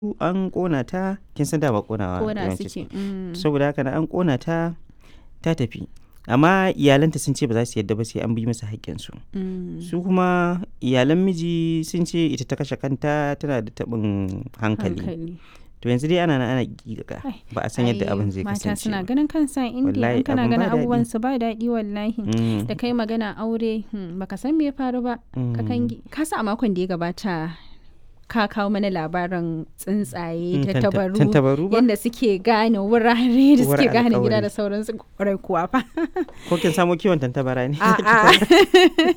an ƙona ta kin san dama ƙonawa Kona yawanci suke. mm. saboda haka na an ƙona ta ta tafi amma iyalanta sun ce ba za su yadda ba sai an bi masa haƙƙinsu Mm. su kuma iyalan miji sun ce ita ta kashe kanta tana da taɓin hankali hankali to yanzu dai ana nan ana giga Ai, ba a san yadda Ai, abin zai mata kasance suna ba. ganin kansa indiya Wallahi, in kana abin ba ganin daɗi. abubuwan su ba daɗi wallahi Mm, da kai magana aure hmm, baka san me ya faru ba ka mm. kangi ka sa a makon da ya gabata ka kawo mana labarin tsuntsaye Mm, da tanta- tabaru tantabaru ba yadda suke gane wurare da suke Wurare gane gida alƙawari. da sauransu kwarai kuwa fa ko kin samo kiwon tantabara ne a'a